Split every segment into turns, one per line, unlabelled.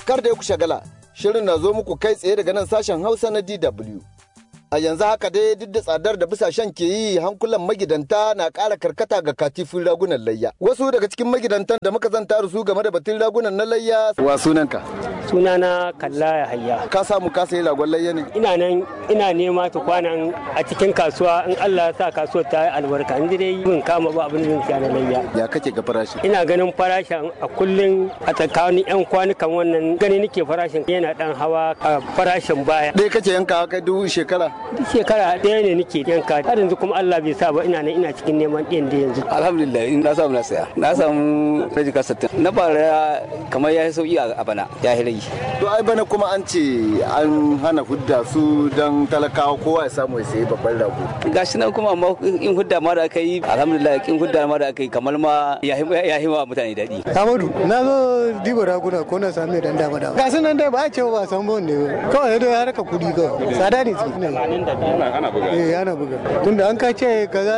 kar da ku shagala shirin na zo muku kai tsaye daga nan sashen hausa na dw a yanzu haka dai duk da tsadar da bisashen ke yi hankulan magidanta na ƙara karkata ga katifin ragunan layya wasu daga cikin magidantan da muka zanta da su game da batun ragunan na layya wa sunanka
sunana kalla ya hayya
ka samu ka sayi ragon layya ne
ina nan ina nema ta kwanan a cikin kasuwa in Allah ya sa kasuwar ta yi albarka in dai yin kama ba abin da zan siya na layya
ya kake ga farashi
ina ganin farashin a kullun a tsakanin yan kwanukan wannan gani nake farashin yana dan hawa a farashin baya
dai kace yanka kai duk shekara
duk shekara ɗaya ne nake yanka har yanzu kuma Allah bai sa ba ina nan ina cikin neman ɗiyan da yanzu
alhamdulillah in na samu na saya na samu rajin kasattin na bara kamar ya yi sauki a bana ya yi rage
to ai bana kuma an ce an hana hudda su don talakawa kowa ya samu ya sayi babban rago
gashi nan kuma amma in hudda ma da aka yi alhamdulillah in hudda ma da aka yi kamar ma ya yi wa mutane daɗi
Amadu na zo diba raguna ko na sami dan dama dama ga sunan dai ba a ce ba san bon ne kawai dai harka kudi kawai tsada ne
ana buga
eh ana buga tunda an ka ce kaza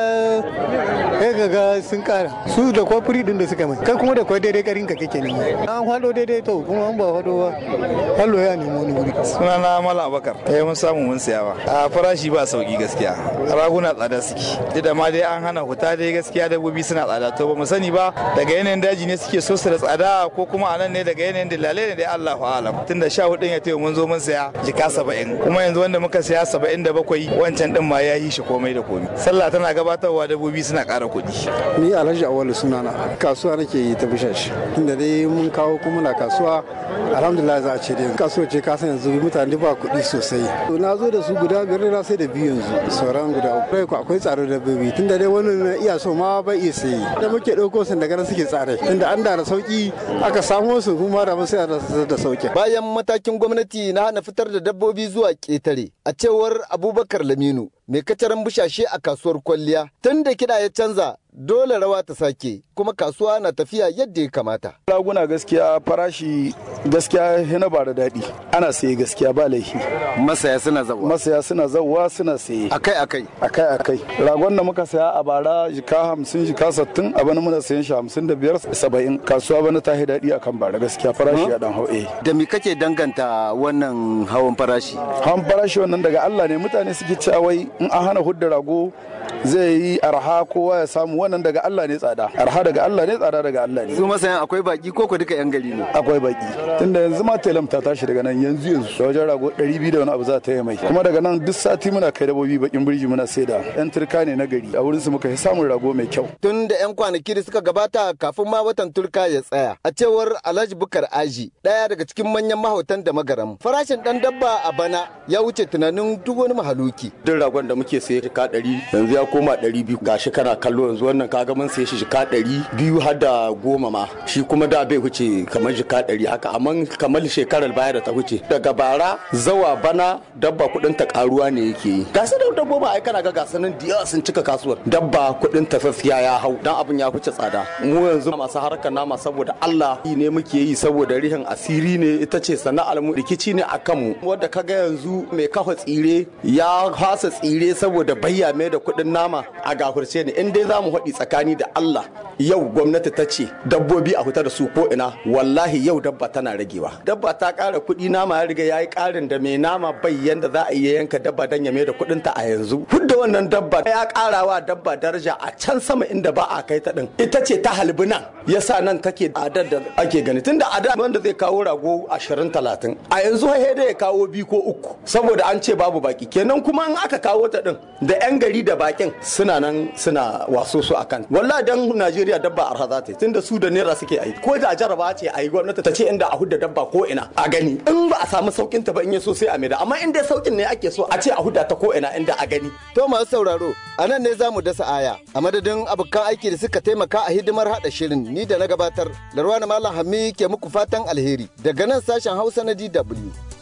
eh kaga sun kara su da kwafuri din da suka mai kai kuma da kwai daidai karin ka kake nema an hado daidai to kuma an ba hado ba hallo ya nemi wani guri
sunana mala abakar eh mun samu mun siya ba a farashi ba sauki gaskiya raguna tsada suke duk da ma dai an hana huta dai gaskiya dabbobi suna tsada to ba mu sani ba daga yanayin daji ne suke so su da tsada ko kuma a nan ne daga yanayin dalilai ne dai Allahu alam tunda sha hudun ya tayo mun zo mun saya jika saba'in kuma yanzu wanda muka saya saba'in da bakwai wancan din ma ya yi shi komai da komai sallah tana gabatarwa dabbobi suna ƙara kuɗi
ni alhaji awalu sunana kasuwa nake yi ta bishashi inda dai mun kawo kuma na kasuwa alhamdulillah za a ce dai kasuwa ce ka san yanzu mutane ba kuɗi sosai to na zo da su guda biyar na sai da biyu yanzu sauran guda uku kai akwai tsaro da bibi tunda dai wani na iya so ma bai iya sayi da muke ɗauko sun daga nan suke tsare tunda an da sauki aka samo su kuma da sai da sauki
bayan matakin gwamnati na hana fitar da dabbobi zuwa ƙetare a cewar abubakar laminu mai kacaran bushashe a kasuwar kwalliya tun da kiɗa ya canza dole rawa ta sake kuma kasuwa na tafiya yadda ya kamata.
raguna gaskiya farashi gaskiya yana ba da daɗi ana saye gaskiya ba laifi
Masaya suna zawa.
masaya suna zauwa suna saye
Akai akai.
akai akai ragon da muka saya a bara jika hamsin jika sattin a bana muna sayan shi hamsin da biyar saba'in kasuwa bana ta yi daɗi akan bara gaskiya farashi ya dan hau eh
Da me kake danganta wannan hawan farashi?
hawan farashi wannan daga Allah ne mutane suke cewa wai in an hana hudda rago zai yi arha kowa ya samu wannan daga Allah ne tsada arha daga Allah ne tsada daga Allah ne
Su masayan akwai baki ko ku duka 'yan gari ne?
akwai baki tunda yanzu ma telam ta tashi daga nan yanzu yanzu da wajen rago 200 da wani abu za ta yi mai kuma daga nan duk sati muna kai dabobi bakin birji muna saida yan turka ne na gari a wurin su muka yi samun rago mai kyau
Tun da 'yan kwanaki da suka gabata kafin ma watan turka ya tsaya. A cewar Alhaji Bukar Aji, ɗaya daga cikin manyan mahautan da magaram. Farashin ɗan dabba a bana ya wuce tunanin duk wani mahaluki.
duk ragon da muke saye shika ɗari yanzu ya koma ɗari biyu gashi kana kallo yanzu wannan kaga mun saye shi shika ɗari biyu har da goma ma shi kuma da bai wuce kamar shika ɗari haka amma kamar shekarar baya da ta wuce daga bara zawa bana dabba kuɗin ta karuwa ne yake yi gasa da dabbobi ai kana ga gasanin da yawa sun cika kasuwar dabba kuɗin tafafiya ya hau dan abin ya wuce tsada mu yanzu masu harkar nama saboda Allah yi ne muke yi saboda rihin asiri ne ita ce sana'ar mu rikici ne akan mu wanda kaga yanzu mai kafa tsire ya fasa tsire saboda bayya mai da kuɗin nama a gafurce ne in dai zamu haɗi tsakani da Allah yau gwamnati ta ce dabbobi a fita da su ko ina wallahi yau dabba tana ragewa dabba ta ƙara kuɗi nama ya riga yayi ƙarin da mai nama bai yanda za a iya yanka dabba dan ya mai da kuɗin ta a yanzu hudda wannan dabba ya ƙarawa dabba daraja a can sama inda ba a kai ta din ita ce ta halbi nan yasa nan take adar da ake gani tunda a da wanda zai kawo rago 20 30 a yanzu sai dai ya kawo biyu ko uku saboda an ce babu baki kenan kuma in aka kawo ta din da yan gari da bakin suna nan suna waso su akan wallahi dan Najeriya dabba arha za ta yi tunda su da naira suke ayi ko da jaraba ce ayi gwamnati ta ce inda a hudda dabba ko ina a gani in ba a samu saukin ta ba in ya so sai a maida amma in dai saukin ne ake so a ce a hudda ta ko ina inda a gani
To masu sauraro, a nan ne za mu dasa aya. A madadin abokan aiki da suka taimaka a hidimar haɗa shirin ni da na gabatar. Larwana Malam Hami ke muku fatan alheri daga nan sashen Hausa na DW.